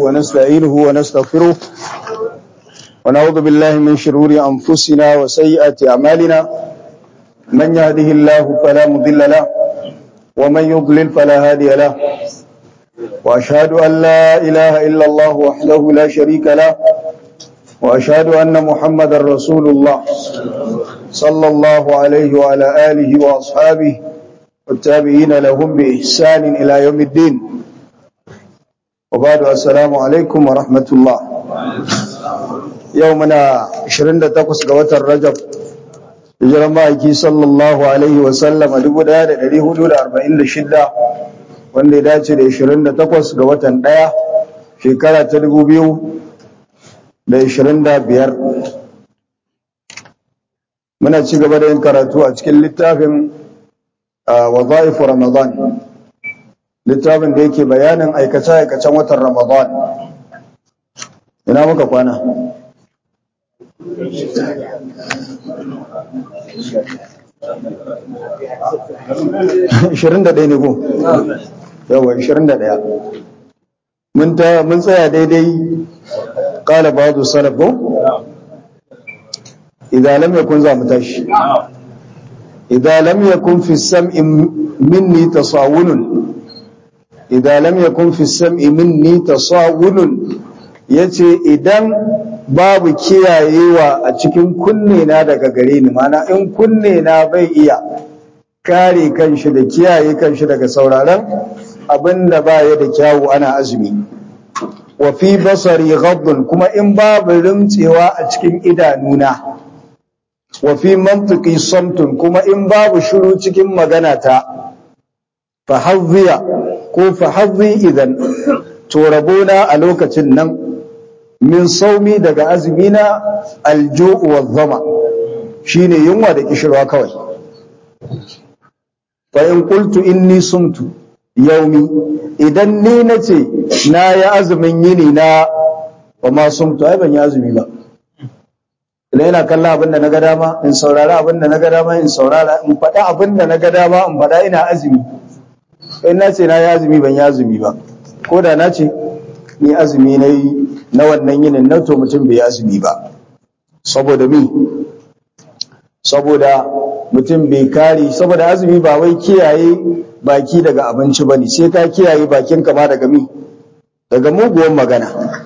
ونستعينه ونستغفره ونعوذ بالله من شرور أنفسنا وسيئات أعمالنا من يهده الله فلا مضل له ومن يضلل فلا هادي له وأشهد أن لا إله إلا الله وحده لا شريك له وأشهد أن محمد رسول الله صلى الله عليه وعلى آله وأصحابه والتابعين لهم بإحسان إلى يوم الدين وبعد السلام عليكم ورحمة الله يومنا 28 ga watan Rajab hijiran ma'aiki sallallahu alaihi wasallam a 1446 wanda ya dace da 28 ga watan ɗaya shekara ta 2025 muna ci gaba da yin karatu a cikin littafin wadha'ifu ramadan littafin da yake bayanin aikace-aikacen watan ramadan ina muka kwana Ishirin da ɗaya ne ko? Yawa, ishirin da ɗaya. Mun tsaya daidai ƙala ba zu salaf ko? Idan lam yakun za mu tashi. Idan lam yakun fi sam'i minni tasawunun. Idan lam yakun fi sam'i minni tasawunun yace idan babu kiyayewa a cikin kunne na daga gare ni mana in kunne na bai iya kare kanshi da kiyaye kanshi daga sauraron abinda baya da kyawu ana azumi wa fi basari ghaddun kuma in babu rimtsewa a cikin idanuna wa fi mantiki samtun kuma in babu shiru cikin magana ta fa hazziya ko fa hazzi idan to rabona a lokacin nan min saumi daga azumina alju'u wa zama shine yunwa da kishirwa kawai fa in qultu inni sumtu yaumi idan ni nace na yi azumin yini na ba ma sumtu ai ban yi azumi ba idan ina kallon abin da na ga dama in saurara abin da na ga dama in saurara in faɗa abin da na ga dama in faɗa ina azumi in na ce na yi azumi ban yi azumi ba ko da na ce ni azumi na yi na wannan yinin na to mutum bai azumi ba saboda mi saboda mutum bai kare saboda azumi ba wai kiyaye baki daga abinci bane sai ka kiyaye bakin kama daga mi daga muguwan magana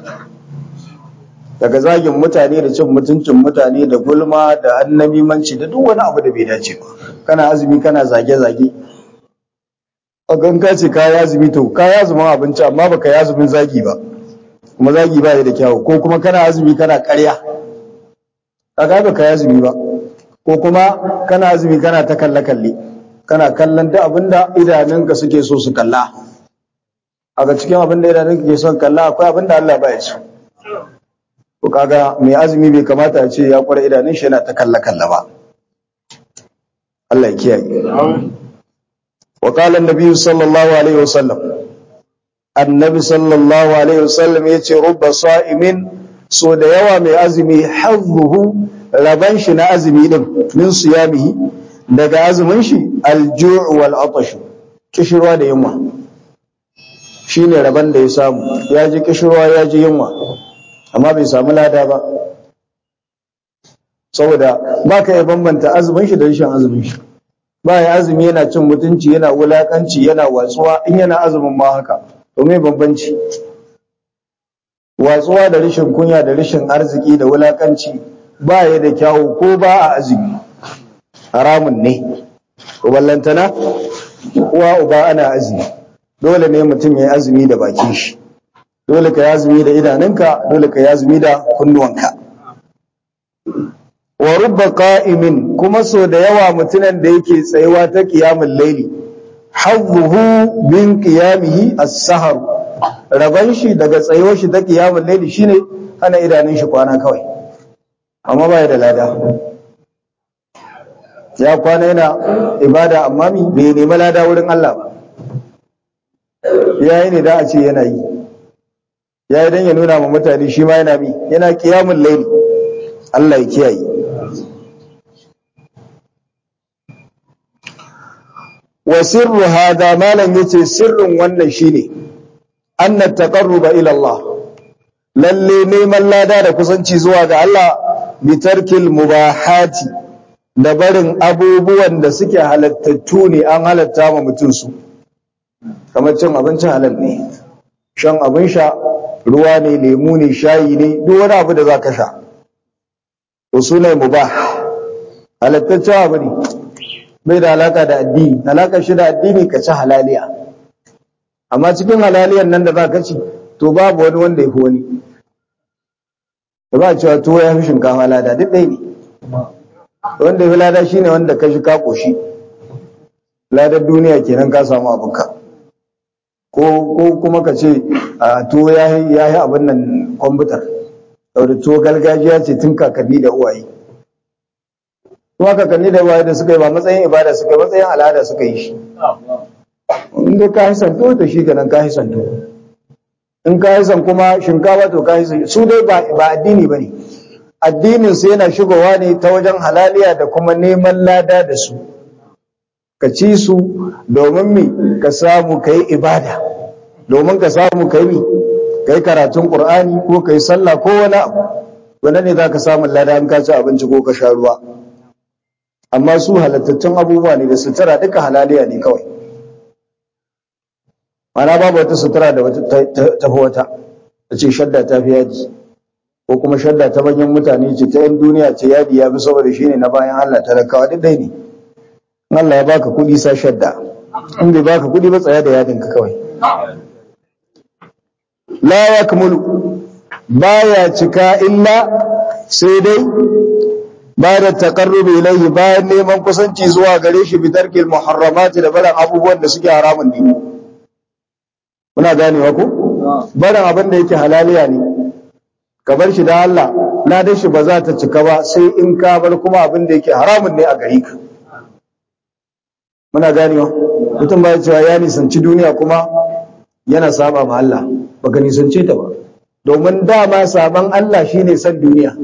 daga zagin mutane da cin mutuncin mutane da gulma da annamimanci da duk wani abu da bai dace ba kana azumi kana zage-zage a ganka ce ka yi azumi to ka yi azumin abinci amma baka yi azumin zagi ba kuma zagi ba da kyawu ko kuma kana azumi kana ƙarya kaga ba ka azumi ba ko kuma kana azumi kana ta kalle kalle kana kallon duk abinda idanunka suke so su kalla a ga cikin abinda idanunka ke son kalla akwai abinda Allah ba ya so ko kaga mai azumi bai kamata a ce ya kware idanun shi yana ta kalle kalle ba Allah ya kiyaye wa qala an-nabi sallallahu alaihi wasallam annabi sallallahu alaihi wasallam ya ce rubba sa'imin so da yawa mai azumi hazzuhu raban shi na azumi din min siyamihi daga azumin shi alju' wal atash kishirwa da yunwa shine raban da ya samu ya ji kishirwa ya ji yunwa amma bai samu lada ba saboda baka iya bambanta azumin shi da rashin azumin shi ba ya azumi yana cin mutunci yana wulakanci yana watsuwa in yana azumin ma haka domin bambanci watsuwa da rashin kunya da rashin arziki da wulakanci ba ya da kyawu ko ba a azumi haramun ne ko ballantana uwa uba ana azumi dole ne mutum ya yi azumi da bakin shi dole ka yi azumi da idanunka dole ka yi azumi da kunnuwanka wa rubba qa'imin kuma so da yawa mutunan da yake tsayuwa ta qiyamul layli hazzuhu min qiyamihi as-sahar raban shi daga tsayuwar shi ta qiyamul layli shine hana idanun shi kwana kawai amma baya da lada ya kwana yana ibada amma mi bai nemi lada wurin Allah ba yayi ne da a ce yana yi yayi dan ya nuna ma mutane shi ma yana bi yana qiyamul layli Allah ya kiyaye wa sirru hada malam yace sirrin wannan shine anna taqarruba ila Allah lalle neman lada da kusanci zuwa ga Allah bitarkil mubahati da barin abubuwan da suke halattattu ne an halatta ma mutum su kamar cin abincin halal ne shan abin sha ruwa ne lemu ne shayi ne duk wani abu da za ka sha to su ne mubah halattaccen abu ne bai da alaka da addini alaka shi da addini ka ci halaliya amma cikin halaliyan nan da za ka ci to babu wani wanda ya fi wani da ba cewa tuwo ya fi shinkafa lada duk ɗaya ne wanda ya fi lada shine wanda ka shi ka ƙoshi ladar duniya kenan ka samu abinka ko kuma ka ce a tuwo ya yi abin nan kwamfutar da tuwo gargajiya ce tun kakanni da uwaye kuma kakanni da uwaye da suka yi ba matsayin ibada suka yi matsayin al'ada suka yi shi inda ka yi santo da shi ganin ka yi santo in ka yi san kuma shinkafa to ka yi san su dai ba addini ba ne addinin su yana shigowa ne ta wajen halaliya da kuma neman lada da su ka ci su domin mi ka samu ka yi ibada domin ka samu ka yi ka yi karatun ƙur'ani ko ka yi sallah ko wani abu wanda ne za ka samun lada in ka ci abinci ko ka sha ruwa amma su halattattun abubuwa ne da sutura duka halaliya ne kawai mana babu wata sutura da ta fi wata ta ce shadda ta fi yadi ko kuma shadda ta manyan mutane ce ta 'yan duniya ce yadi ya fi saboda shi ne na bayan Allah talakawa duk dai ne Allah ya baka kuɗi sa shadda in bai baka kuɗi ba tsaya da yadin ka kawai la yakmulu baya cika illa sai dai ba da taqarrubi ilayhi bayan neman kusanci zuwa gare shi bi tarkil muharramati da barin abubuwan da suke haramun ne muna ganewa ko barin abin da yake halaliya ne ka bar shi da Allah ladan shi ba za ta cika ba sai in ka bar kuma abin da yake haramun ne a gare ka muna ganewa mutum ba cewa ya nisanci duniya kuma yana saba ma Allah baka nisance ta ba domin dama saban Allah shine san duniya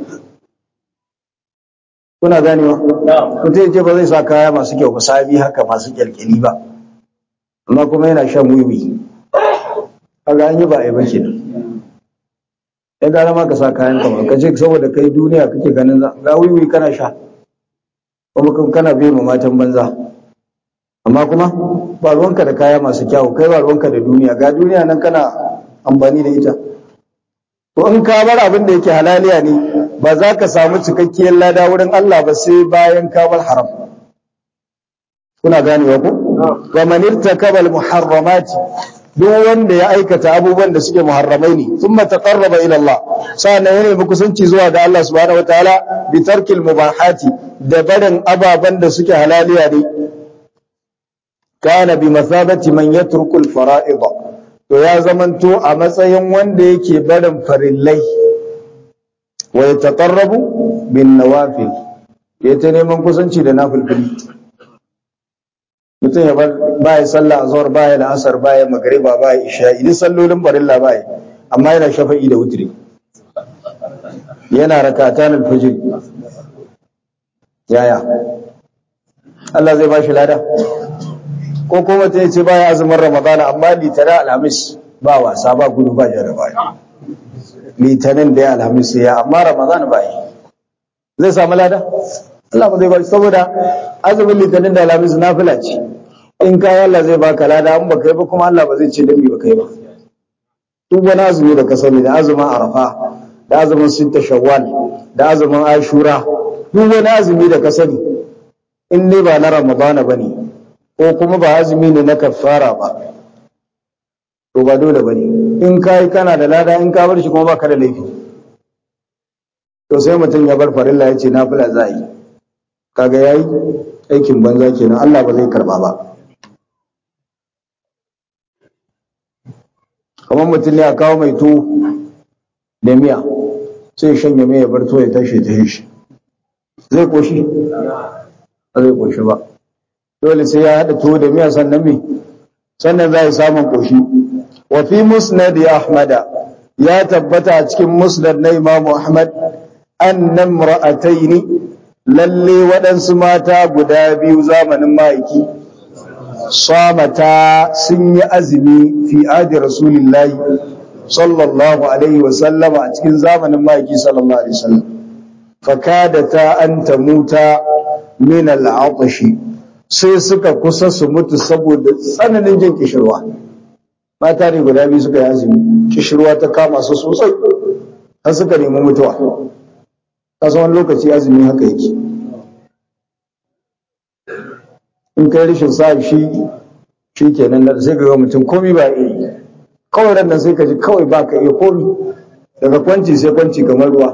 kuna ganewa mutum yace ba zai sa kaya masu kyau ba sabi haka masu kyalkyali ba amma kuma yana shan wiwi kaga an yi ba ai ba kenan ya gara ma ka sa kayan ka ba ka ce saboda kai duniya kake ganin ga wiwi kana sha kuma kana bai ma matan banza amma kuma ba ruwanka da kaya masu kyawu kai ba ruwanka da duniya ga duniya nan kana amfani da ita to in ka bar abin da yake halaliya ne ba za ka samu cikakkiyar lada wurin Allah ba sai bayan ka bar haram kuna ganewa ko wa man irtakaba muharramati duk wanda ya aikata abubuwan da suke muharramai ne thumma taqarraba ila Allah sannan ya nemi kusanci zuwa ga Allah subhanahu wataala bi tarkil mubahati da barin ababan da suke halaliya ne kana bi masabati man yatruku al fara'id to ya zamanto a matsayin wanda yake barin farillai wa yataqarrabu bin nawafil ya ta neman kusanci da nafilfili mutum ya bar baya sallah azhar baya la'asar baya magriba baya isha idan sallolin farilla baya amma yana shafa'i da wutri yana rakatan al-fajr yaya Allah zai bashi lada ko kuma ta ce baya azumin ramadana amma litana alhamis ba wasa ba gudu ba jaraba litanin da ya alhamis ya amma ramadana ba yi zai samu lada Allah ba zai ba saboda azumin litinin da alhamis nafila ce in ka Allah zai baka lada an baka yi ba kuma Allah ba zai ce dan ba kai ba duk wani azumi da ka sani da azumin arafa da azumin sitta shawwal da azumin ashura duk wani azumi da ka sani in ne ba na ramadana bane ko kuma ba azumi ne na kafara ba to ba dole bane in kai kana da lada in ka bar shi kuma baka da laifi to sai mutum ya bar farilla ya ce nafila za yi kaga yayi aikin banza kenan Allah ba zai karba ba kamar mutum ne a kawo mai to da miya sai shanye mai ya bar to ya tashi ta shi zai koshi ba zai koshi ba dole sai ya haɗa tuwo da miya sannan me sannan za yi samun koshi wa fi musnad ahmada ya tabbata a cikin musnad na imam ahmad annam ra'ataini lalle waɗansu mata guda biyu zamanin ma'aiki samata sun yi azumi fi adi rasulillahi sallallahu alaihi wa sallama a cikin zamanin ma'aiki sallallahu alaihi wasallam fakadata an tamuta min al'atashi sai suka kusa su mutu saboda tsananin jin kishirwa mata ne guda biyu suka yi azumi kishirwa ta kama su sosai har suka nemi mutuwa kasan wani lokaci azumi haka yake in kai rashin sa shi shi kenan da sai ka ga mutum komi ba iya yi kawai ran nan sai ka ji kawai ba ka iya komi daga kwanci sai kwanci kamar ruwa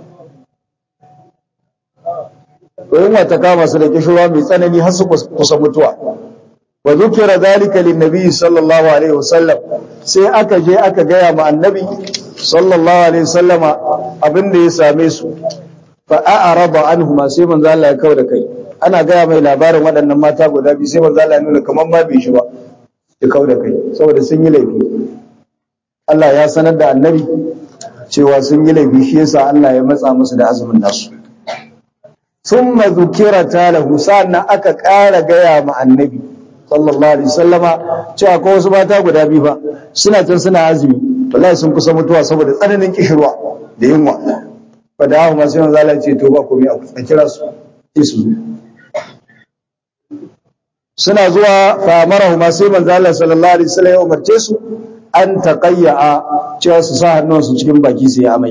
yunwa ta kama su da kishirwa mai tsanani har su kusa mutuwa wa zukira zalika lin nabi sallallahu alaihi wasallam sai aka je aka gaya ma annabi sallallahu alaihi wasallama abinda ya same su fa a'rada anhuma sai manzo Allah ya kawo da kai ana gaya mai labarin waɗannan mata guda biyu sai manzo Allah ya nuna kamar ba bai shi ba ya kawo da kai saboda sun yi laifi Allah ya sanar da annabi cewa sun yi laifi shi yasa Allah ya matsa musu da azumin nasu ثم ذكرت له sannan aka ƙara gaya ma annabi sallallahu alaihi wasallama cewa ko wasu mata guda biyu fa suna can suna azumi wallahi sun kusa mutuwa saboda tsananin kishirwa da yunwa fa da hawa masu yanzu Allah ce to ba komai a kira su sai su zo suna zuwa fa amarahu ma sai manzo Allah sallallahu alaihi wasallam ya umarce su an taqayya cewa su sa hannunsu cikin baki su yi amai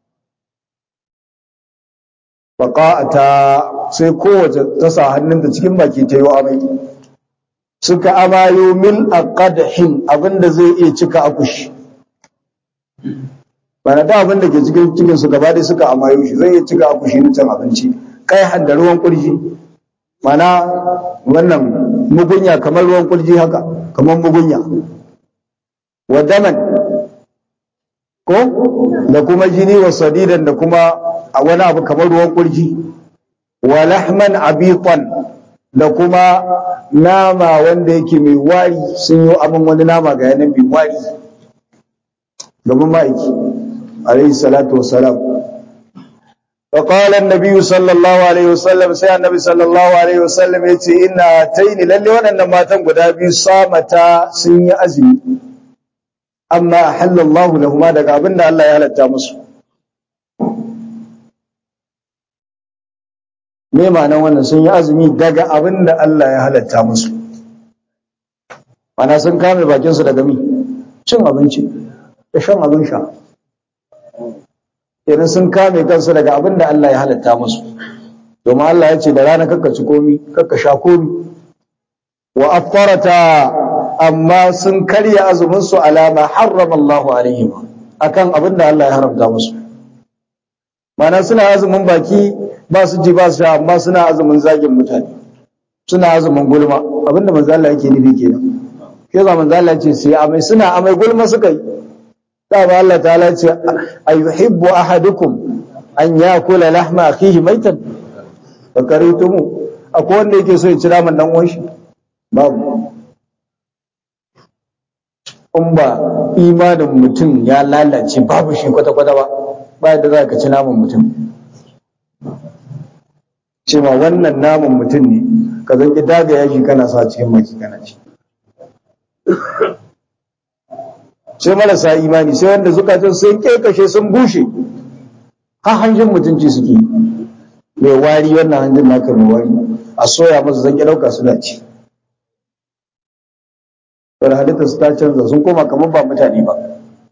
faƙa'ata sai kowace ta sa hannunta cikin baki ta yi amai suka amayo mil a ƙadahin abinda zai iya cika akushi bana da abinda ke cikin cikin su gaba dai suka amayo shi zai iya cika akushi na cin abinci kai handa ruwan kurji mana wannan mugunya kamar ruwan kurji haka kamar mugunya wa daman ko da kuma jini wa sadidan da kuma a wani abu kamar ruwan kurji wa lahman abitan da kuma nama wanda yake mai wari sun yi amin wani nama ga yanan mai wari domin ma'aiki alaihi salatu wassalam فقال النبي صلى الله عليه وسلم سي النبي صلى الله عليه وسلم yace inna taini lalle waɗannan matan guda biyu samata sun yi azumi amma ahallallahu lahuma daga abinda Allah ya halatta musu me ma'anar wannan sun yi azumi daga abin da Allah ya halatta musu mana sun kame bakinsu daga mi cin abinci da shan abin sha idan sun kame kansu daga abin da Allah ya halatta musu domin Allah ya ce da rana kakka ci komi kakka sha komi wa aftarata amma sun karya azumin su alama harrama Allah alaihim akan abin da Allah ya haramta musu mana suna azumin baki ba su ji ba su sha amma suna azumin zagin mutane suna azumin gulma abinda manzo Allah yake nufi kenan ke za manzo Allah ce sai amai suna amai gulma suka yi da ba Allah ta'ala ce ayuhibbu ahadukum an yakula lahma akhihi maitan fa karitumu akwai wanda yake so ya ci naman dan uwan shi babu in ba imanin mutum ya lalace babu shi kwata-kwata ba ba yadda za ka ci naman mutum cewa wannan naman mutum ne ka zanki daga yaji kana sa cikin maki kana ci sai marasa imani sai wanda zukatan sun kekashe sun bushe har hanjin mutunci suke mai wari wannan hanjin naka mai wari a soya masa zanki dauka suna ci wadda halitta su ta canza sun koma kamar ba mutane ba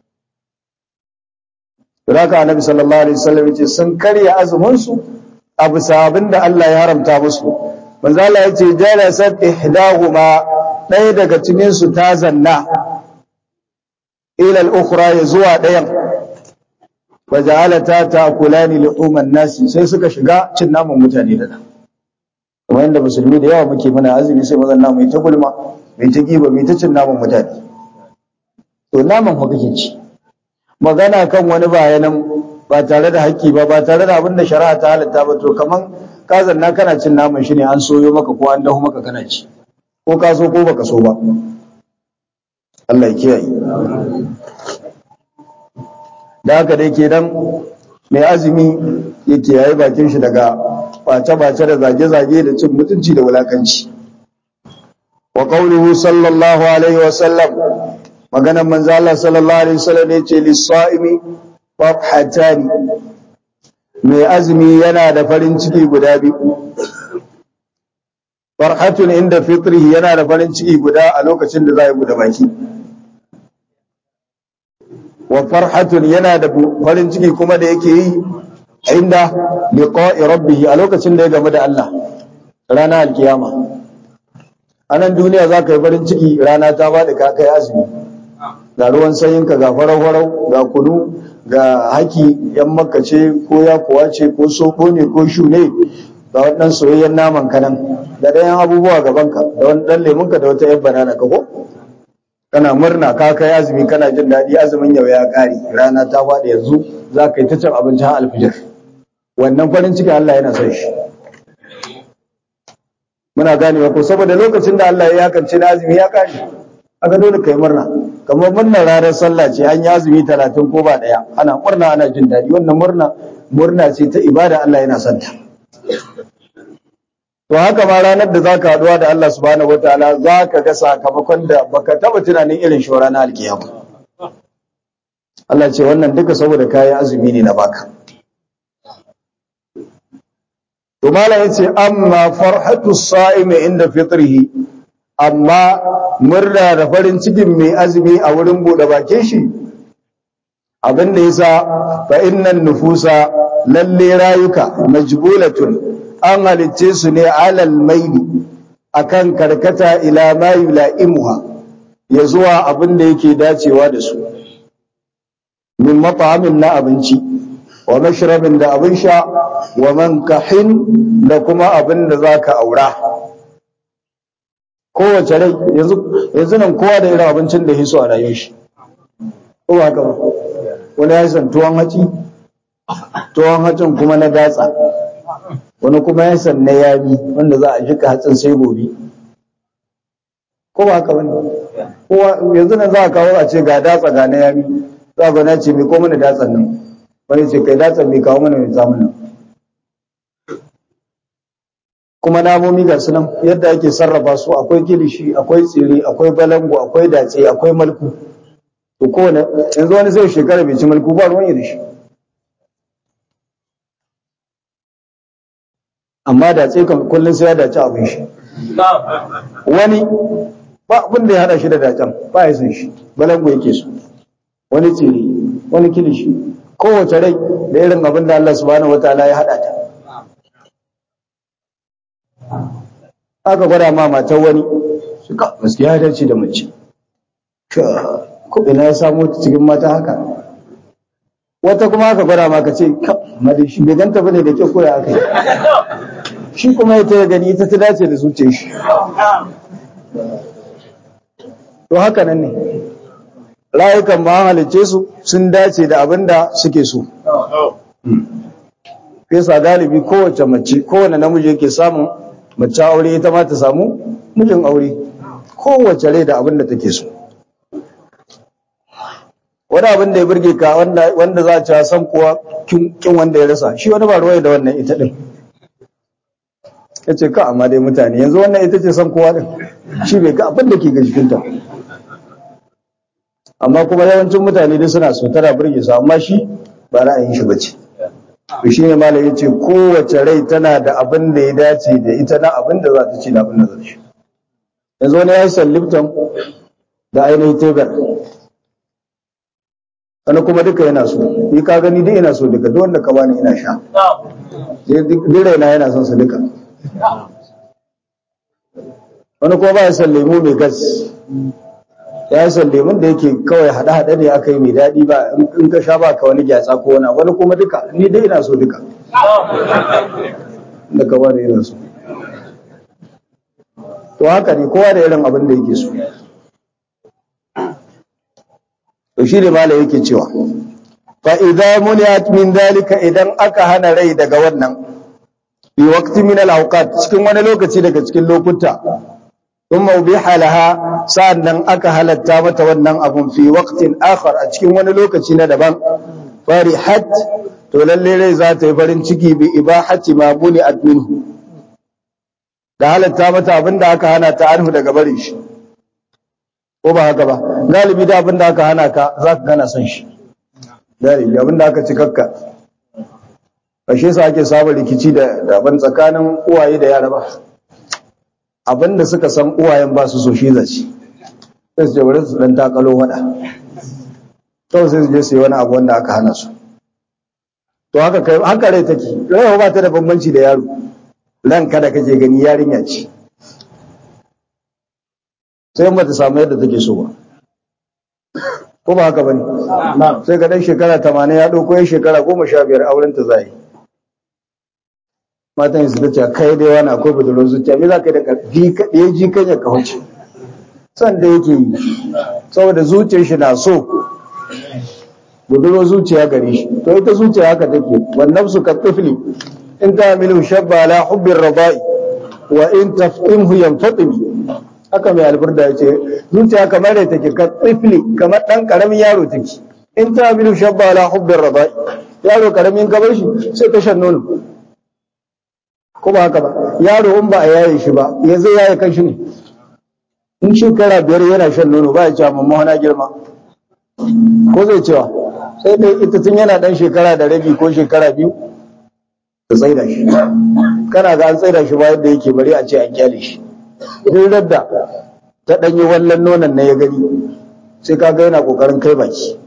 Raka annabi sallallahu alaihi wasallam yace sun karya azumin su a bisa abinda Allah ya haramta musu manzo Allah yace jalasat ihdahuma ɗaya daga cikin su ta zanna ila al-ukhra ya zuwa ɗayan wa ja'alata ta'kulani luhuman nasi sai suka shiga cin naman mutane da da kuma inda musulmi da yawa muke muna azumi sai mazan namu ta gulma mai ta giba mai ta cin naman mutane to naman fa kake ci magana kan wani bayanan ba tare da haƙƙi ba ba tare da abin da shari'a ta halatta ba to kaman ka zanna kana cin naman shi ne an soyo maka ko an dahu maka kana ci ko ka so ko baka so ba Allah ya kiyaye da haka dai kenan mai azumi ya kiyaye bakin shi daga bace-bace da zage-zage da cin mutunci da wulakanci wa qawluhu sallallahu alaihi wa sallam maganan manzo Allah sallallahu alaihi wasallam ya ce lis-sa'imi farhatani mai azumi yana da farin ciki guda biyu farhatun inda fitrihi yana da farin ciki guda a lokacin da za ya bude baki wa farhatun yana da farin ciki kuma da yake yi inda liqa'i rabbih a lokacin da ya gamu da Allah rana alkiyama anan duniya za ka yi farin ciki rana ta faɗi ka kai azumi ga ruwan sanyinka ga farau-farau ga kunu ga haki yan makace ko ya kuwa ce ko soko ne ko shu ne ga waɗannan soyayyen naman kanan da ɗayan abubuwa gabanka da wani ɗan lemunka da wata yan banana ka ko kana murna ka kai azumi kana jin daɗi azumin yau ya ƙare rana ta faɗi yanzu za ka yi ta cin abinci har alfijir wannan farin ciki Allah yana son shi muna ganewa ko saboda lokacin da Allah ya yakance na azumi ya ƙare aka dole kai murna kamar murnar ranar sallah ce an yi azumi talatin ko ba ɗaya ana murna ana jin daɗi wannan murna murna ce ta ibada Allah yana son ta to haka ma ranar da zaka haɗuwa da Allah subhanahu wataala zaka ga sakamakon da baka taba tunanin irin shi ranar alkiyama Allah ce wannan duka saboda kayi azumi ne na baka to malam yace amma farhatu sa'imi inda fitrihi amma murna da farin cikin mai azumi a wurin bude bakin shi abin da yasa fa innan nufusa lalle rayuka majbulatun an halicce su ne alal maili akan karkata ila ma yula'imuha ya zuwa abin da yake dacewa da su min mat'amin na abinci wa mashrabin da abin sha wa mankahin da kuma abin da zaka aura kowace rai yanzu yanzu nan kowa da irin abincin da hiso a rayuwar shi ko ba haka ba wani ya san tuwon haci tuwon hacin kuma na datsa wani kuma ya san na yami wanda za a jika hatsin sai gobe ko ba haka bane kowa yanzu nan za a kawo a ce ga datsa ga na yami za ga na ce mai ko mana datsan nan wani ce kai datsan mai kawo mana mai zamu kuma namomi ga su nan yadda ake sarrafa su akwai kilishi akwai tsiri akwai balango akwai dace akwai malku to kowane yanzu wani zai shekara bai ci malku ba ruwan da shi amma dace kan kullum sai ya dace abin shi wani ba abin da ya hada shi da dacen ba ya san shi balango yake so wani tsiri wani kilishi kowace rai da irin abin da Allah subhanahu wataala ya hada ta aka gwada ma matar wani suka gaskiya ya dace da mace ko ina ya samu ta cikin mata haka wata kuma aka gwada ma ka ce madi shi bai ganta bane da ke koya aka yi shi kuma ya ta gani ita ta dace da zuciyar shi to haka nan ne rayukan ma halicce su sun dace da abin da suke so fesa galibi kowace mace kowane namiji yake samun mace aure ita ma ta samu mijin aure kowace rai da abin da take so wani abin da ya burge ka wanda za a ci san kuwa kin wanda ya rasa shi wani ba ruwai da wannan ita din ya ce ka amma dai mutane yanzu wannan ita ce san kowa din shi bai ga abin da ke ga jikinta amma kuma yawancin mutane dai suna so tana burge su amma shi ba ra'ayin shi bace to shine malam yace kowace rai tana da abin da ya dace da ita na abin da za ta ci da abin da za ta ci yanzu wani ya yi san lipton da ainihin tegar wani kuma duka yana so ni ka gani duk ina so duka duk wanda ka bani ina sha duk raina yana son su duka wani kuma ba ya san lemu mai gas ya yi san lemun da yake kawai haɗe-haɗe ne aka yi mai daɗi ba in ka sha ba ka wani gyatsa ko wani wani kuma duka ni dai ina so duka da ka bani ina so to haka ne kowa da irin abin da yake so to shi ne mala yake cewa fa idza muniyat min dalika idan aka hana rai daga wannan bi waqti min al awqat cikin wani lokaci daga cikin lokuta thumma ubiha laha sa'annan aka halatta mata wannan abun fi waqtin akhar a cikin wani lokaci na daban farihat to lalle rai za ta yi farin ciki bi ibahati ma muni'at minhu da halatta mata abinda aka hana ta anhu daga barin shi ko ba haka ba galibi da abin da aka hana ka za ka gana son shi galibi abin da aka ci kakka ashe sa ake samun rikici da abin tsakanin uwaye da yara ba abin da suka san uwayen ba su so shi zaci sai su je wurin su dan takalo wada to sai su je su yi wani abu wanda aka hana su to haka kai haka rai take rai ba ta da bambanci da yaro ran kada kake gani yarinya ce sai ba ta samu yadda take so ba ko ba haka bane sai ga dan shekara 80 ya dauko ya shekara 15 auren ta zai matan su ta ce kai dai wani akwai budurwar zuciya me za ka yi da karfi kaɗai ji kan ya kawace san da yake yi saboda zuciyar shi na so budurwar zuciya gare shi to ita zuciya haka take wannan su ka tifli in ta milu shabba ala hubbin rabai wa in tafimhu yanfatimi haka mai alburda ya ce zuciya kamar da take ka tifli kamar dan karamin yaro take in ta milu shabba ala hubbin rabai yaro karamin gabar shi sai ta shan nono ko ba haka ba yaro in ba a yaye shi ba ya zai yaye kan shi ne in shekara biyar yana shan nono ba ya cewa mamma na girma ko zai cewa sai dai ita tun yana dan shekara da rabi ko shekara biyu ta tsaida shi kana ga an tsaida shi ba yadda yake bari a ce an kyale shi duk radda ta danyi wallan nonon na ya gani sai ka ga yana kokarin kai baki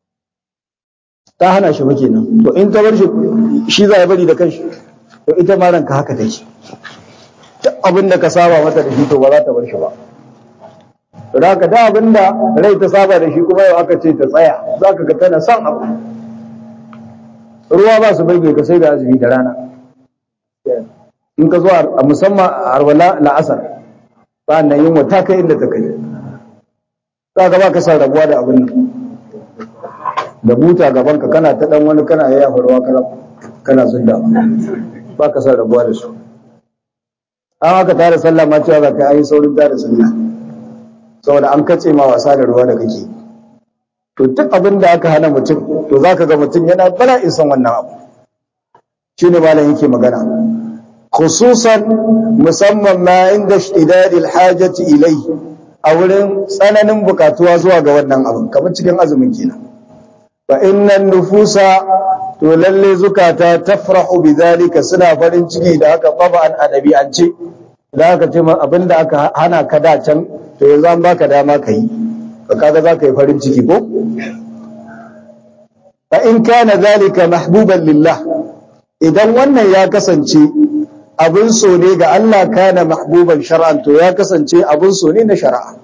ta hana shi ba kenan to in ta bar shi shi za ya bari da kanshi to ita ma ranka haka take duk abin da ka saba mata da shi to ba za ta bar shi ba to da haka da abin da rai ta saba da shi kuma yau aka ce ta tsaya za ka ga tana son abu ruwa ba su burge ka sai da azumi da rana in ka zo a musamman a arwala la'asar ba nan yin wata kai inda ta kai za ka ba ka san rabuwa da abin nan da buta gaban ka kana ta dan wani kana yaya ruwa kana kana zunda ba ka san rabuwa da su an aka tare sallah ma cewa za ka yi saurin tare sallah saboda an kace ma wasa da ruwa da kake to duk abin da aka hana mutum to zaka ga mutum yana bala isan wannan abu shine malam yake magana khususan musamman ma inda ishtidad alhajati ilai a wurin tsananin bukatuwa zuwa ga wannan abin kamar cikin azumin kenan fa innan nufusa to lalle zukata tafrahu bidhalika suna farin ciki da haka taba'an adabi'ance da aka ce abinda aka hana ka da can to yanzu an baka dama ka yi ka kaga za ka yi farin ciki ko fa in kana zalika mahbuban lillah idan wannan ya kasance abin so ne ga Allah kana mahbuban shar'an to ya kasance abin so ne na shari'a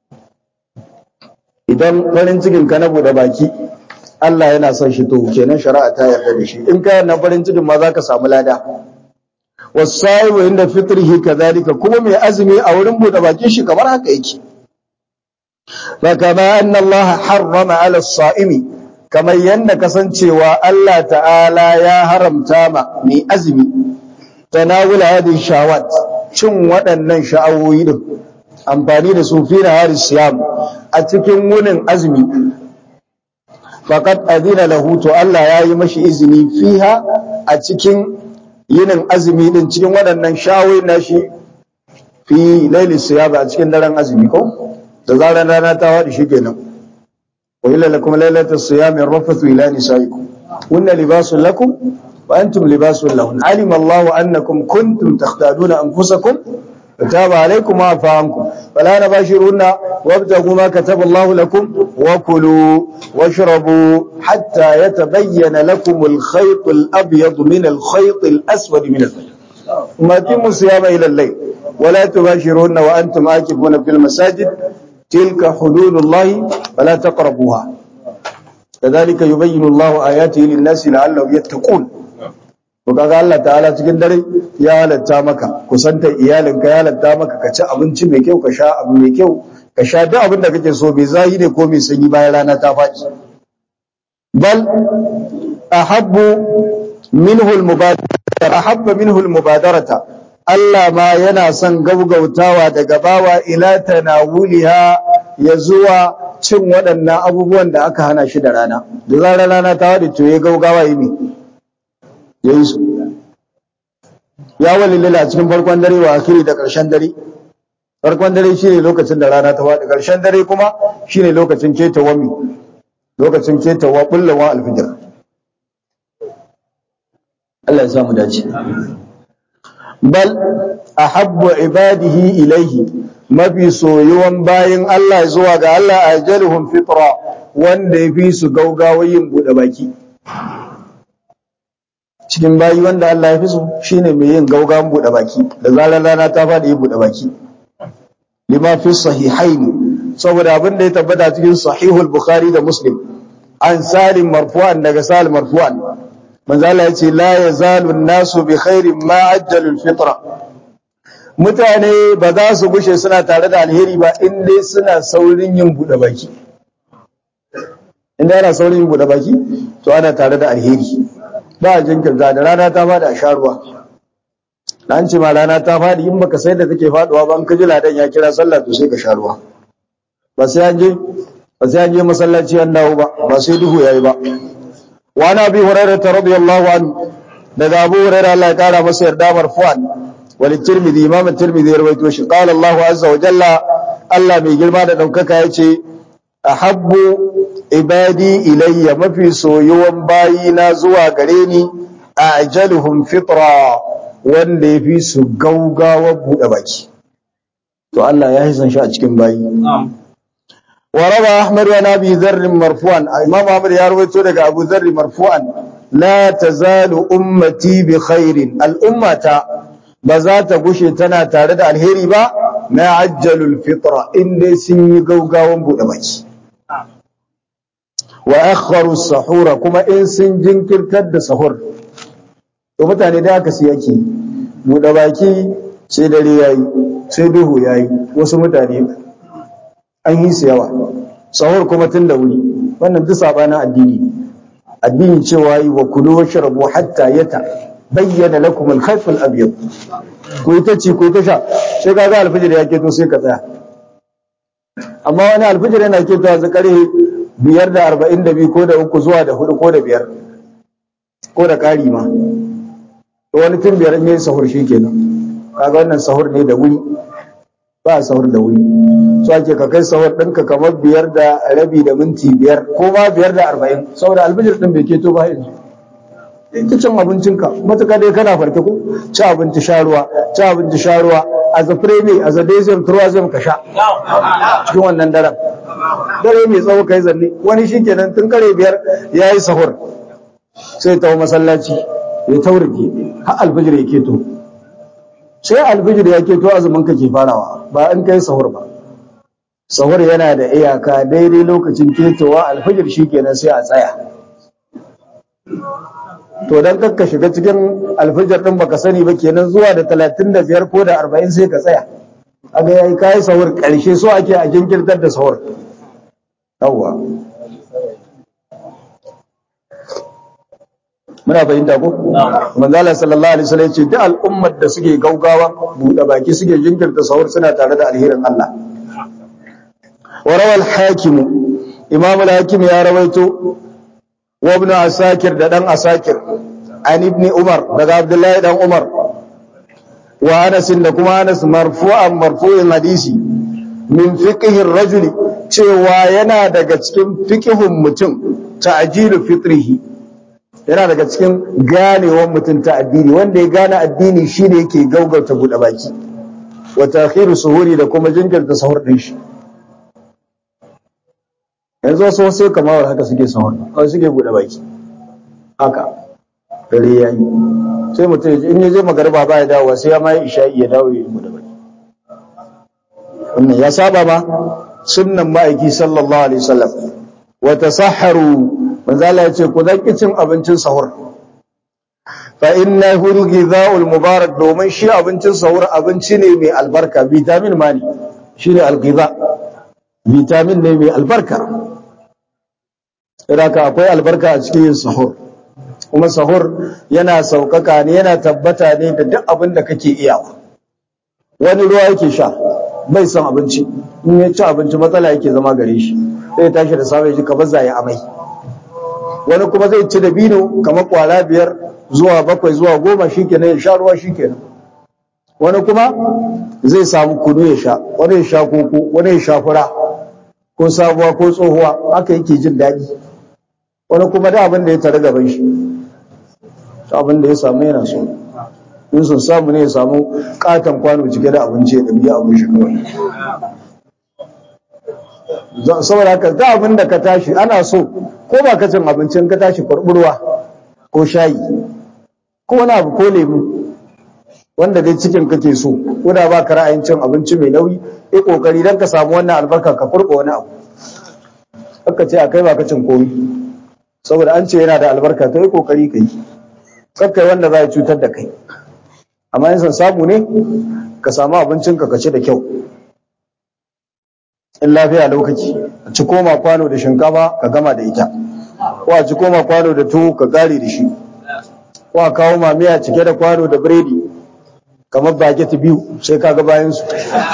idan farin cikin ka na bude baki Allah yana son shi to kenan shari'a ta yarda da shi in ka na farin cikin ma za ka samu lada wasaibu inda fitrihi kadhalika kuma mai azumi a wurin bude bakin shi kamar haka yake fa kama anna Allah harrama ala as-sa'imi kamar yanda kasancewa Allah ta'ala ya haramta ma mai azumi tanawul hadhihi shawat cin waɗannan sha'awoyi din amfani da su fi nahari siyam a cikin wunin azumi faqad adina lahu to Allah ya yi mashi izini fiha a cikin yinin azumi din cikin waɗannan shawoyi na shi fi laili siyaba a cikin daren azumi ko da zarar rana ta wadi shi kenan wa illa lakum lailatu siyami rafathu ila nisaikum kunna libasun lakum wa antum libasun lahun alima Allah annakum kuntum takhtaduna anfusakum فتاب عليكم وعفى عنكم فلا نباشرون وابتغوا ما كتب الله لكم وكلوا واشربوا حتى يتبين لكم الخيط الأبيض من الخيط الأسود من الفجر ثم أتموا الصيام إلى الليل ولا تباشرون وأنتم عاكفون في المساجد تلك حدود الله فلا تقربوها كذلك يبين الله آياته للناس لعلهم يتقون to kaga Allah ta'ala cikin dare ya halatta maka kusantar iyalinka ya halatta maka ka ci abinci mai kyau ka sha abu mai kyau ka sha duk abin da kake so bai zahi ne ko mai sanyi bayan rana ta faɗi bal ahabbu minhu al-mubadara ahabba minhu al-mubadarata Allah ma yana son gaugautawa daga bawa ila tanawuliha ya zuwa cin waɗannan abubuwan da aka hana shi da rana da zarar rana ta waɗe to ya gaugawa yi ne ya yi su ya walilila a cikin farkon dare wa akiri da ƙarshen dare farkon dare shine lokacin da rana ta faɗi ƙarshen dare kuma shine lokacin keta wami lokacin keta wa bullawa alfijir Allah ya samu dace bal ahabbu ibadihi ilaihi mafi soyuwan bayin Allah zuwa ga Allah ajaluhum fitra wanda yafi su gaugawa yin bude baki cikin bayi wanda Allah ya fi su shine mai yin gaugawan bude baki da zarar rana ta fadi yin bude baki lima fi sahihaini saboda abin da ya tabbata cikin sahihul bukhari da muslim an salim marfu'an daga salim marfu'an manzo Allah yace la yazalu an-nasu bi khairin ma ajjalu al-fitra mutane ba za su gushe suna tare da alheri ba in dai suna saurin yin bude baki in dai ana saurin yin bude baki to ana tare da alheri ba jinkirta da rana ta fada a sha ruwa an ce ma rana ta fadi in baka sai da take faduwa ba in ka ji ladan ya kira sallah to sai ka sha ruwa ba sai an je ba sai an je masallaci an dawo ba ba sai duhu yayi ba wa na bi hurairah radiyallahu anhu daga abu hurairah Allah ya kara masa yarda marfu'an wal tirmidhi imam tirmidhi ya rawaito shi qala Allah azza wa jalla Allah mai girma da daukaka yace ahabbu ibadi ilayya mafi soyuwan bayina zuwa gare ni ajaluhum fitra wanda yafi su gaugawa bude baki to Allah ya hisan shi a cikin bayi وروى أحمد عن أبي ذر مرفوعا إمام أحمد يروي لك أبو ذر مرفوعا لا تزال أمتي بخير الأمة بذات قشي تنا تارد الهيري با ما عجل الفطرة إن دي سني قوقا وانبو دمج وأخروا السحور كما إن سنجن كركد سحور ومتاني داك سيأكي مدباكي سيدري ياي سيدوه ياي وسمتاني an yi su yawa sahur kuma tun da wuri wannan duk sabanin addini addini cewa yi wa kulu wa shrabu hatta yata bayyana lakum al-khayt al-abyad ko ita ci ko ta sha sai ka ga alfijir ya keto sai ka tsaya amma wani alfijir yana keto a zakare biyar da arba'in da biyu ko da uku zuwa da hudu ko da biyar ko da ƙari ma to wani tun biyar ne sahur shi kenan kaga wannan sahur ne da wuri ba a sahur da wuri so ake ka kai sahur ɗinka kamar biyar da rabi da minti biyar ko ma biyar da arba'in saboda albijir ɗin bai keto ba yanzu ta cin abincinka matuƙa dai kana farke ko ci abinci sha ruwa ci abinci sha ruwa a zafire ne a zadezem turazem ka sha cikin wannan daren dare mai tsawo kai zanne wani shi kenan tun kare biyar ya yi sahur sai ta masallaci ya taurike har albijir ya keto sai albijir ya keto azumin ka ke farawa ba in kai sahur ba sahur yana da iyaka daidai lokacin ketowa alfijir shikenan sai a tsaya to dan kakka shiga cikin alfijir din baka sani ba kenan zuwa da 35 ko da 40 sai ka tsaya aga yayi kai sahur karshe so ake a jinkirtar da sahur yawwa muna fahimta ko manzo Allah sallallahu alaihi wasallam ce duk al'ummar da suke gaugawa bude baki suke jinkirta sahur suna tare da alherin Allah وروى الحاكم إمام الحاكم يا رويته وابن عساكر دان عساكر عن ابن عمر دغ عبد الله دان عمر وانس دكما انس مرفوعا مرفوع حديثي من فقه الرجل cewa yana daga cikin fiqhun mutum ta'jilu fitrihi yana daga cikin ganewar mutum ta addini wanda ya gane addini shine yake gaugauta bude baki wa ta'khiru suhuri da kuma jinkirta sahur din shi yanzu wasu wasu kamar haka suke sahur kawai suke buɗe baki haka dare ya yi sai mutum in ya je magarba ba ya dawo sai ya mai isha'i ya dawo ya buɗe baki wannan ya saba ma sunnan ma'aiki sallallahu alaihi wasallam wa tasahharu manzo Allah ya ce ku zaki cin abincin sahur fa innahu ghidha'ul mubarak domin shi abincin sahur abinci ne mai albarka vitamin ma ne shine al-ghidha vitamin ne mai albarka Iraka akwai albarka a cikin yin sahur kuma sahur yana saukaka ne yana tabbata ne da duk abin da kake iyawa wani ruwa yake sha bai son abinci in ya ci abinci matsala yake zama gare shi sai tashi da safe ji kamar zai amai wani kuma zai ci da bino kamar kwara biyar zuwa bakwai zuwa goma shikenan ya sha ruwa shikenan wani kuma zai samu kunu ya sha wani ya sha koko wani ya sha fura ko sabuwa ko tsohuwa haka yake jin daɗi wani kuma da abin da ya tare gaban shi abin da ya samu yana so in sun samu ne ya samu katon kwano cike da abinci ya ɗabi abin shi kawai saboda haka da abin da ka tashi ana so ko ba ka cin abincin ka tashi kwarburwa ko shayi ko wani abu ko lemu wanda dai cikin kake so ko da ba ka ra'ayin cin abinci mai nauyi yi kokari don ka samu wannan albarka ka kurba wani abu haka ce a kai ba ka cin komi saboda an ce yana da albarka to yi kokari ka yi kakkai wanda za ya cutar da kai amma yin san samu ne ka samu abincinka ka ci da kyau in lafiya lokaci a ci koma kwano da shinkafa ka gama da ita ko a ci koma kwano da tuwo ka kare da shi ko a kawo mamiya cike da kwano da biredi kamar baget biyu sai ka ga bayan su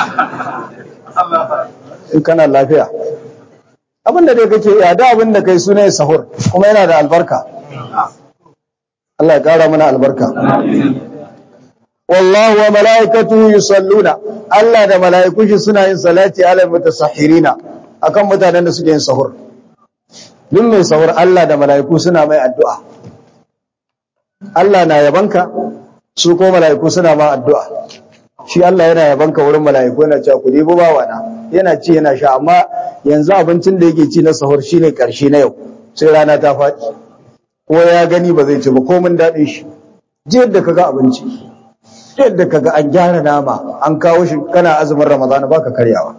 in kana lafiya abin da dai kake ya da abin da kai suna sahur kuma yana da albarka Allah ya kara mana albarka wallahu wa mala'ikatuhu yusalluna Allah da mala'ikun shi suna yin salati ala mutasahhirina akan mutanen da suke yin sahur duk mai sahur Allah da mala'iku suna mai addu'a Allah na yabanka su ko mala'iku suna ma addu'a shi Allah yana yabanka wurin mala'iku yana cewa ku debo bawa na yana ci yana sha amma yanzu abincin da yake ci na sahur shine karshe na yau sai rana ta faɗi ko ya gani ba zai ci ba ko mun daɗin shi ji yadda kaga abinci yadda kaga an gyara nama an kawo shi kana azumin ramadana baka karyawa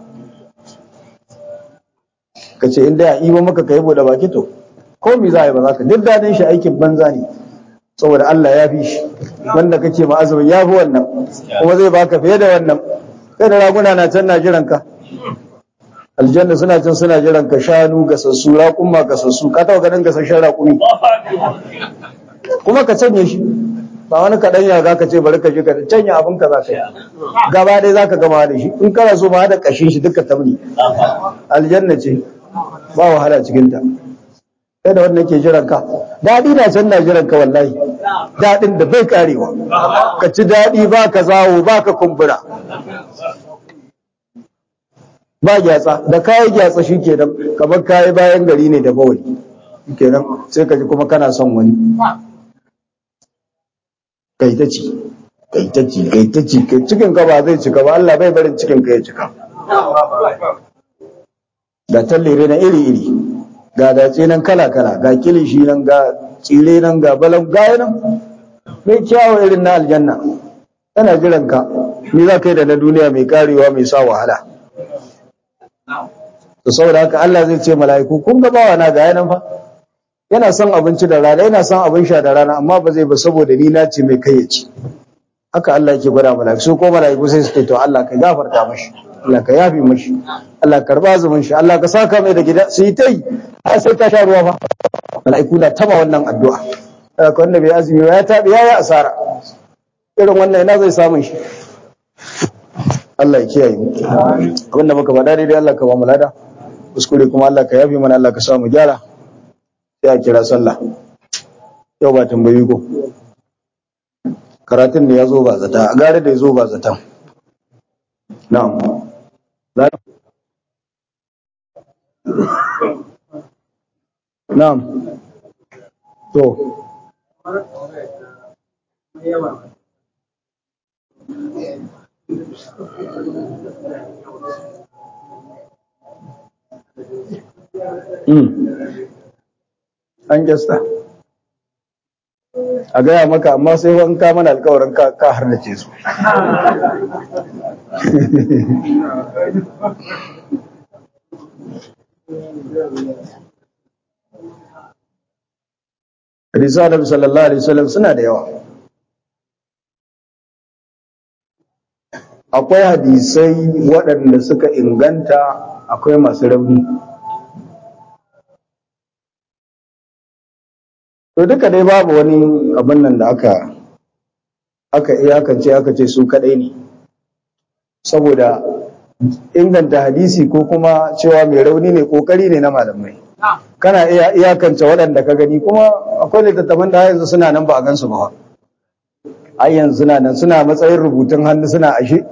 ka ce inda ya iba maka kai bude baki to ko mi za a yi ba za ka duk daɗin shi aikin banza ne saboda Allah ya fi shi wanda kake ma azumin ya fi wannan kuma zai baka fiye da wannan kai da raguna na can na jiran ka aljanna suna can suna jiran ka shanu gasassu raƙumma gasassu ka taɓa ganin gasasshen raƙumi kuma ka canye shi ba wani kaɗan ya za ka ce bari ka je ka canye abin ka za ka yi gaba ɗaya za ka gama da shi in kana so ma da ƙashin shi duka tabni aljanna ce ba wahala cikinta kai da wanda ke jiran ka daɗi na can na jiran ka wallahi daɗin da bai karewa ka ci daɗi ba ka zawo ba ka kumbura ba gyatsa da kayi gyatsa shi kenan kamar kayi bayan gari ne da bawali kenan sai ka ji kuma kana son wani kai ta ci kai ta ci kai ta ci kai cikin ka ba zai cika ba Allah bai barin cikin ka ya cika da tallere na iri iri ga dace nan kala kala ga kilishi nan ga tsire nan ga balan gaya nan mai kyawu irin na aljanna yana jiran ka ni za ka yi da na duniya mai karewa mai sa wahala da saboda haka Allah zai ce mala'iku kun ga bawa na ga yanan fa yana son abinci da rana yana son abin sha da rana amma ba zai ba saboda ni na ce mai kai ya ci haka Allah yake gwada mala'iku su ko mala'iku sai su ce to Allah ka gafarta mashi Allah ka yafi mashi Allah ka karba azumin shi Allah ka saka mai da gida su yi ta yi har sai ta sha ruwa ba mala'iku na taba wannan addu'a haka wanda bai azumi ba ya tabi ya yi asara irin wannan ina zai samun shi Allah ya kiyaye mu abinda muka faɗa daidai Allah ka ba mu lada kuskure kuma Allah ka yafi mana Allah ka sa mu gyara sai a kira sallah yau ba tambayi ko karatun ne ya zo ba zata a gare da ya zo ba zata na'am na'am to an gesta a gaya maka amma sai wani ka mana alkawarin ka har da ce su Risa da sallallahu Alaihi wasallam suna da yawa akwai hadisai waɗanda suka inganta akwai masu rauni to duka dai babu wani abin nan da aka aka iyakance aka ce su kadai ne saboda inganta hadisi ko kuma cewa mai rauni ne kokari ne na malamai kana iya iyakance waɗanda ka gani kuma akwai littattafan da yanzu suna nan ba a gansu ba ai yanzu na nan suna matsayin rubutun hannu suna ashe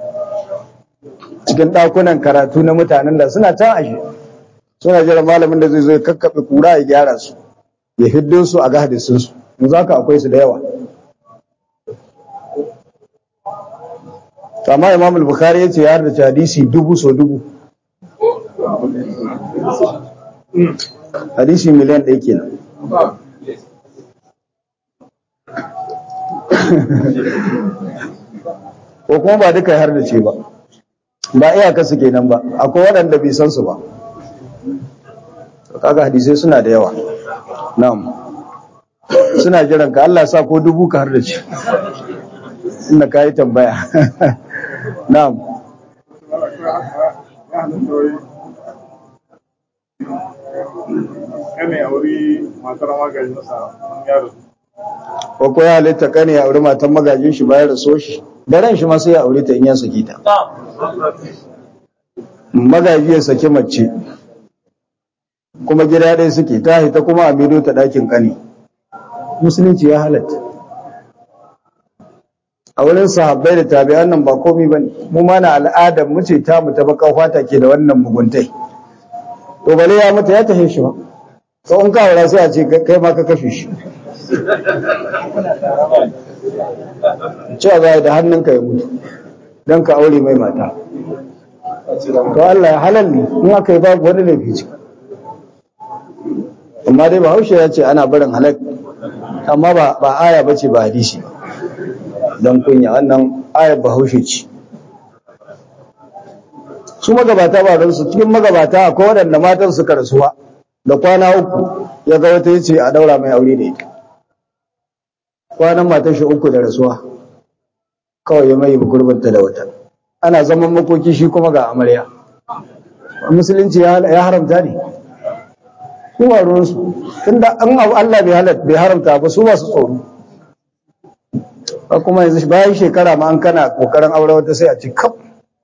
cikin ɗakunan karatu na mutanen da suna can ashe suna jira malamin da zai zo ya kakkaɓe kura ya gyara su ya hiddo su a ga hadisin su yanzu haka akwai su da yawa amma imam al-bukhari ya ce ya harda hadisi dubu so dubu hadisi miliyan ɗaya kenan ko kuma ba duka har da ce ba ba iyaka su kenan ba akwai waɗanda bai san su ba kaga hadisai suna da yawa na'am suna jiran ka Allah sa ko dubu ka har da ce inda ka yi tambaya na'am kane a wuri matar magani masa yaro ko ko ya halitta kane ya aure matan magajin shi bayan raso shi da ran shi ma sai ya aure ta in ya saki ta magaji ya saki mace kuma gida ɗaya suke ta hita kuma a mido ta ɗakin kane musulunci ya halatta a wurin sahabbai da tabi'an nan ba komai bane mu ma na al'adar mu ce ta mu ta baka fata ke da wannan muguntai to bale ya mata ya tahe shi ba to in ka aura sai a ce kai ma ka kashe shi cewa za da hannunka ya mutu don ka aure mai mata to Allah ya halal ne in aka yi babu wani laifi ce amma dai bahaushe ya ce ana barin halal amma ba ba aya bace ba hadisi ba don kunya wannan ayar bahaushe ce su magabata ba don su cikin magabata akwai waɗanda matan suka rasuwa da kwana uku ya ga wata yace a daura mai aure da ita kwanan matan shi uku da rasuwa kawai ya mai gurbinta da wata ana zaman makoki shi kuma ga amarya musulunci ya haramta ne su ba ruwansu tunda an abu Allah bai haramta ba su masu tsoro kuma yanzu bayan shekara ma an kana kokarin aure wata sai a ci kaf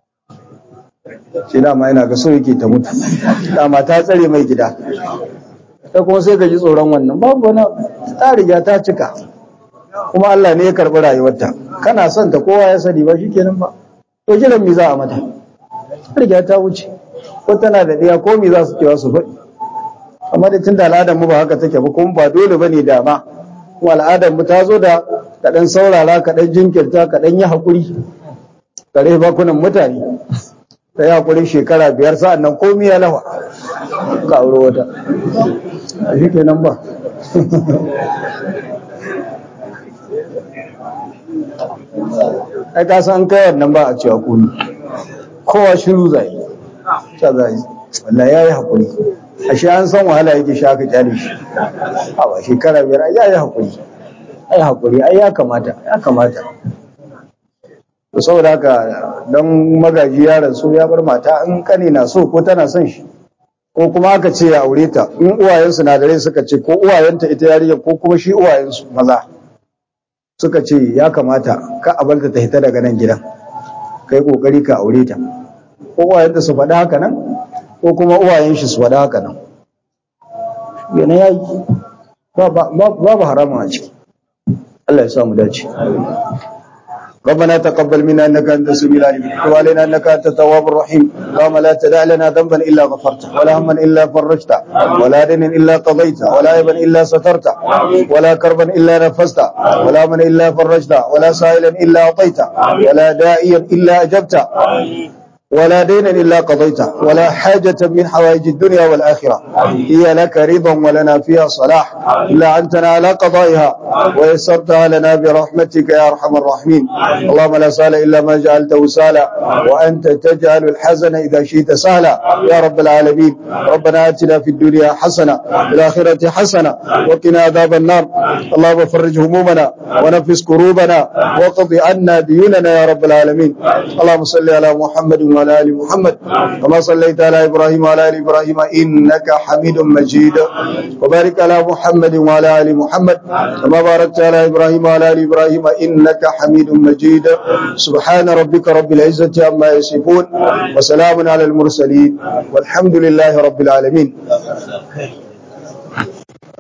shi dama yana ga so yake ta mutu dama ta tsare mai gida ta kuma sai ka ji tsoron wannan babu wani ta riga ta cika kuma Allah ne ya karɓi rayuwarta kana son ta kowa ya sani ba shikenan ba to jiran mi za a mata ta riga ta wuce ko tana da ɗiya ko mi za su cewa su faɗi amma da tunda al'adar mu ba haka take ba kuma ba dole bane dama kuma al'adar mu ta zo da kaɗan saurara kaɗan jinkirta kaɗan yi haƙuri kare bakunan mutane ta yi haƙuri shekara biyar sa'an nan komi ya lawa ka aure wata a shi kenan ba ai ka san kai wannan ba a cewa komi kowa shiru zai ta zai Allah ya yi haƙuri a shi an san wahala yake sha ka kyale shi a shekara biyar ya yi haƙuri ai haƙuri ai ya kamata ya kamata to saboda haka don magaji ya rasu ya bar mata in kane na so ko tana son shi ko kuma aka ce ya aure ta in uwayensu na da rai suka ce ko uwayenta ita yarinya ko kuma shi uwayensu maza suka ce ya kamata ka abalta ta hita daga nan gidan kai kokari ka aure ta ko uwayenta su faɗi haka nan ko kuma uwayen shi su faɗi haka nan yana yayi babu haramun a ciki Allah ya samu dace ربنا تقبل منا انك انت السميع العليم وتب علينا انك انت التواب الرحيم اللهم لا تدع لنا ذنبا الا غفرته ولا هما الا فرجته ولا دينا الا قضيته ولا عيبا الا سترته ولا كربا الا نفسته ولا من الا فرجته ولا سائلا الا اعطيته ولا داعيا الا اجبته ولا دينا إلا قضيته ولا حاجة من حوائج الدنيا والآخرة هي لك رضا ولنا فيها صلاح إلا أنتنا على قضائها ويسرتها لنا برحمتك يا أرحم الراحمين اللهم لا سهل إلا ما جعلته سهلا وأنت تجعل الحزن إذا شئت سهلا يا رب العالمين ربنا آتنا في الدنيا حسنة في الآخرة حسنة وقنا عذاب النار اللهم فرج همومنا ونفس كروبنا وقض عنا ديوننا يا رب العالمين اللهم صل على محمد وعلى ال محمد كما صليت على ابراهيم وعلى ال ابراهيم انك حميد مجيد وبارك على محمد وعلى ال محمد كما باركت على ابراهيم وعلى ال ابراهيم انك حميد مجيد سبحان ربك رب العزه عما يصفون وسلام على المرسلين والحمد لله رب العالمين